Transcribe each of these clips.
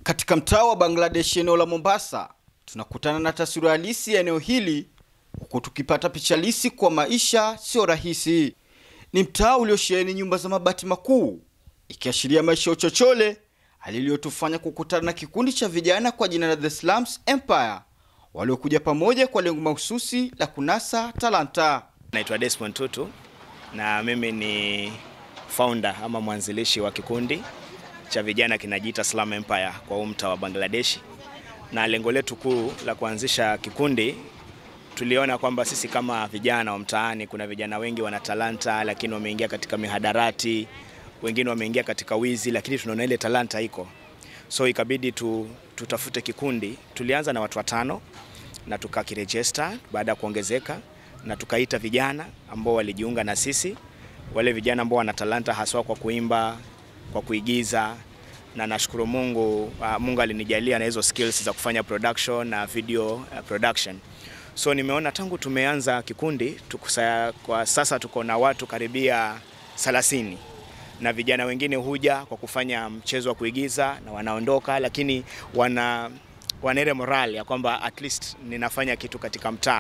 Katika mtaa wa Bangladesh eneo la Mombasa, tunakutana na taswira halisi ya eneo hili huku tukipata picha halisi kwa maisha sio rahisi. Ni mtaa uliosheheni nyumba za mabati makuu, ikiashiria maisha ya uchochole, hali iliyotufanya kukutana na kikundi cha vijana kwa jina la The Slums Empire waliokuja pamoja kwa lengo mahususi la kunasa talanta. Naitwa Desmond Tutu na mimi ni founder ama mwanzilishi wa kikundi cha vijana kinajiita Slum Empire kwa huu mtaa wa Bangladesh, na lengo letu kuu la kuanzisha kikundi, tuliona kwamba sisi kama vijana wa mtaani, kuna vijana wengi wana talanta, lakini wameingia katika mihadarati, wengine wameingia katika wizi, lakini tunaona ile talanta iko, so ikabidi tu, tutafute kikundi. Tulianza na watu watano na tukakirejista baada ya kuongezeka, na tukaita vijana ambao walijiunga na sisi, wale vijana ambao wana talanta haswa kwa kuimba, kwa kuigiza na nashukuru Mungu, uh, Mungu alinijalia na hizo skills za kufanya production na video uh, production. So nimeona tangu tumeanza kikundi tukusa, kwa sasa tuko na watu karibia 30 na vijana wengine huja kwa kufanya mchezo wa kuigiza na wanaondoka, lakini wana wana ile moral ya kwamba at least ninafanya kitu katika mtaa,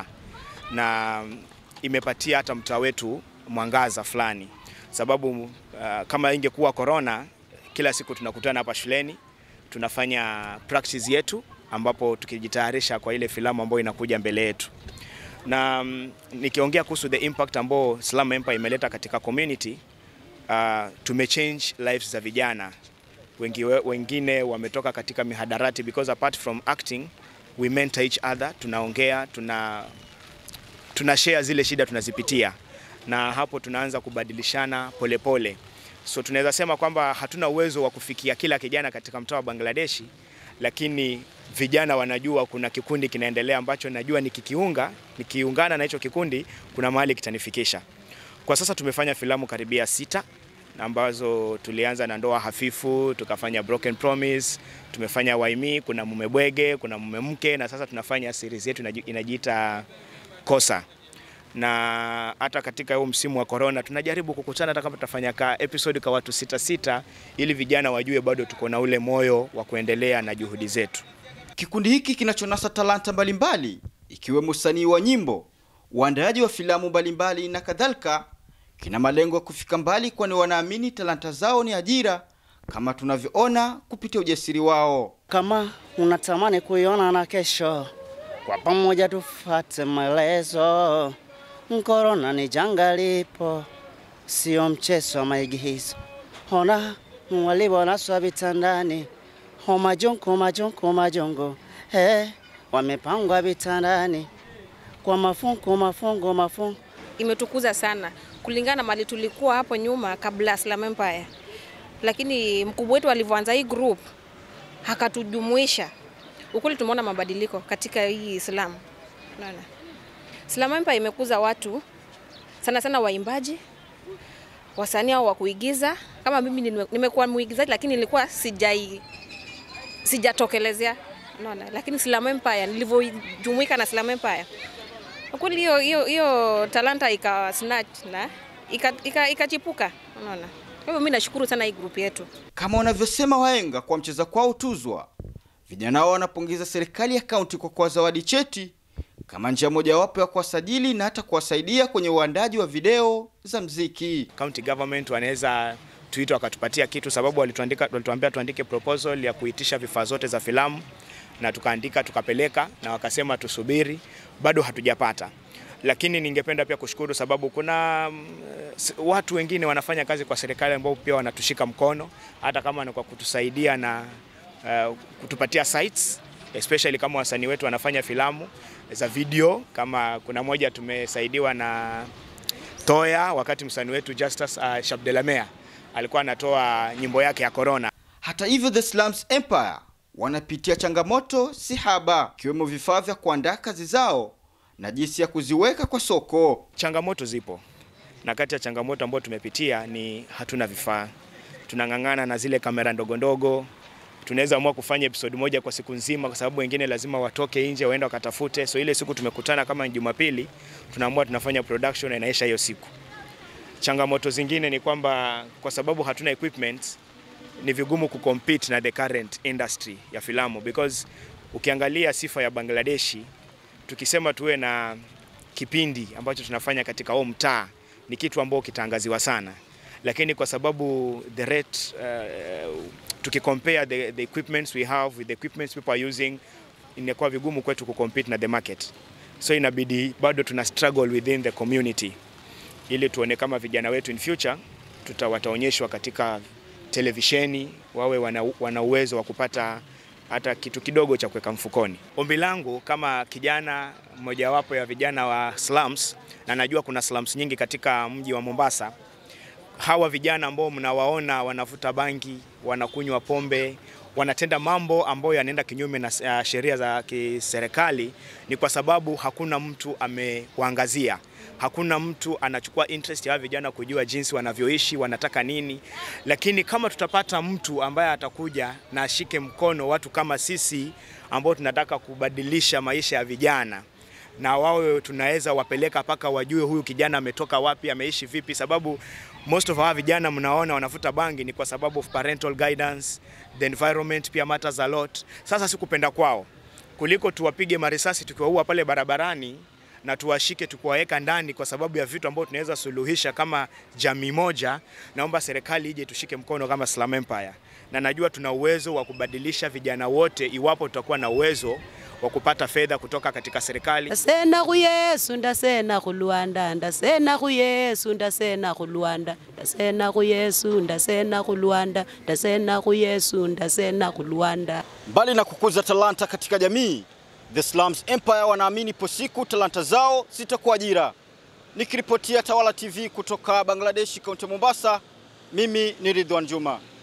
na imepatia hata mtaa wetu mwangaza fulani, sababu uh, kama ingekuwa corona, kila siku tunakutana hapa shuleni tunafanya practice yetu, ambapo tukijitayarisha kwa ile filamu ambayo inakuja mbele yetu na um, nikiongea kuhusu the impact ambao Slum Empire imeleta katika community uh, tumechange lives za vijana wengi, wengine wametoka katika mihadarati because apart from acting we mentor each other, tunaongea tuna, tuna share zile shida tunazipitia, na hapo tunaanza kubadilishana polepole pole. So tunaweza sema kwamba hatuna uwezo wa kufikia kila kijana katika mtaa wa Bangladeshi, lakini vijana wanajua kuna kikundi kinaendelea ambacho najua nikikiunga, nikiungana na hicho kikundi kuna mahali kitanifikisha. Kwa sasa tumefanya filamu karibia sita ambazo tulianza na ndoa hafifu, tukafanya Broken Promise, tumefanya Waimi, kuna mume bwege, kuna mume mke, na sasa tunafanya series yetu inajiita Kosa. Na hata katika huu msimu wa corona tunajaribu kukutana, hata kama tutafanya ka episode kwa watu sita sita, ili vijana wajue bado tuko na ule moyo wa kuendelea na juhudi zetu. Kikundi hiki kinachonasa talanta mbalimbali ikiwemo usanii wa nyimbo, uandaaji wa filamu mbalimbali na kadhalika kina malengo ya kufika mbali, kwani wanaamini talanta zao ni ajira, kama tunavyoona kupitia ujasiri wao. Kama unatamani kuiona na kesho, kwa pamoja tufate maelezo. Korona ni janga lipo, sio mchezo wa maigizo. Ona walivonaswa vitandani, ho majongo majongo majongo, eh, wamepangwa vitandani kwa mafungu mafungu mafungu. Imetukuza sana kulingana na mali tulikuwa hapo nyuma kabla ya Slum Empire, lakini mkubwa wetu alivyoanza hii group akatujumuisha, ukweli tumeona mabadiliko katika hii Slum. Unaona, Slum Empire imekuza watu sana sana, waimbaji, wasanii au wa kuigiza. Kama mimi nimekuwa muigizaji, lakini nilikuwa sijai sijatokelezea, unaona, lakini Slum Empire nilivyojumuika na Slum Empire kweli hiyo hiyo hiyo talanta ika snatch na ikachipuka ika, ika unaona. Kwa hivyo mimi nashukuru sana hii group yetu. Kama wanavyosema wahenga, kwa mcheza kwao tuzwa. Vijana hao wanapongeza serikali ya kaunti kwa kuwazawadi cheti kama njia mojawapo ya kuwasajili na hata kuwasaidia kwenye uandaji wa video za mziki. County government wanaweza tuita wakatupatia kitu, sababu walituandika, walituambia tuandike proposal ya kuitisha vifaa zote za filamu na tukaandika tukapeleka, na wakasema tusubiri, bado hatujapata. Lakini ningependa pia kushukuru sababu kuna uh, watu wengine wanafanya kazi kwa serikali ambao pia wanatushika mkono, hata kama ni kwa kutusaidia na uh, kutupatia sites especially kama wasanii wetu wanafanya filamu za video. Kama kuna moja tumesaidiwa na Toya, wakati msanii wetu Justus uh, Shabdelamea alikuwa anatoa nyimbo yake ya Corona. Hata hivyo, The Slums Empire wanapitia changamoto si haba, ikiwemo vifaa vya kuandaa kazi zao na jinsi ya kuziweka kwa soko. Changamoto zipo, na kati ya changamoto ambayo tumepitia ni hatuna vifaa. Tunang'ang'ana na zile kamera ndogo ndogo. Tunaweza amua kufanya episode moja kwa siku nzima, kwa sababu wengine lazima watoke nje waende wakatafute. So ile siku tumekutana kama Jumapili, tunaamua tunafanya production na inaisha hiyo siku. Changamoto zingine ni kwamba kwa sababu hatuna equipment ni vigumu kucompete na the current industry ya filamu because ukiangalia sifa ya Bangladeshi, tukisema tuwe na kipindi ambacho tunafanya katika huo mtaa ni kitu ambao kitaangaziwa sana, lakini kwa sababu the rate uh, tukicompare the, the equipments we have with the equipments people are using inakuwa vigumu kwetu kucompete na the market, so inabidi bado tuna struggle within the community ili tuone kama vijana wetu in future tuta wataonyeshwa katika televisheni wawe wana, wana uwezo wa kupata hata kitu kidogo cha kuweka mfukoni. Ombi langu kama kijana mmojawapo ya vijana wa slums, na najua kuna slums nyingi katika mji wa Mombasa, hawa vijana ambao mnawaona wanavuta bangi, wanakunywa pombe, wanatenda mambo ambayo yanaenda kinyume na uh, sheria za kiserikali, ni kwa sababu hakuna mtu amewaangazia hakuna mtu anachukua interest ya hawa vijana kujua jinsi wanavyoishi, wanataka nini. Lakini kama tutapata mtu ambaye atakuja na ashike mkono watu kama sisi ambao tunataka kubadilisha maisha ya vijana na wawe tunaweza wapeleka mpaka wajue huyu kijana ametoka wapi, ameishi vipi, sababu most of our vijana mnaona wanavuta bangi ni kwa sababu of parental guidance, the environment pia matters a lot. Sasa sikupenda kwao kuliko tuwapige marisasi tukiwaua pale barabarani na tuwashike tukuwaweka ndani kwa sababu ya vitu ambavyo tunaweza suluhisha kama jamii moja. Naomba serikali ije tushike mkono kama Slum Empire, na najua tuna uwezo wa kubadilisha vijana wote iwapo tutakuwa na uwezo wa kupata fedha kutoka katika serikali. ndasena khu yesu ndasena khu lwanda ndasena khu yesu ndasena khu lwanda ndasena khu yesu ndasena khu lwanda ndasena khu yesu ndasena khu lwanda Mbali na kukuza talanta katika jamii, The Slums Empire wanaamini ipo siku talanta zao zitakuwa ajira. Nikiripotia Tawala TV kutoka Bangladesh, kaunti ya Mombasa, mimi ni Ridwan Juma.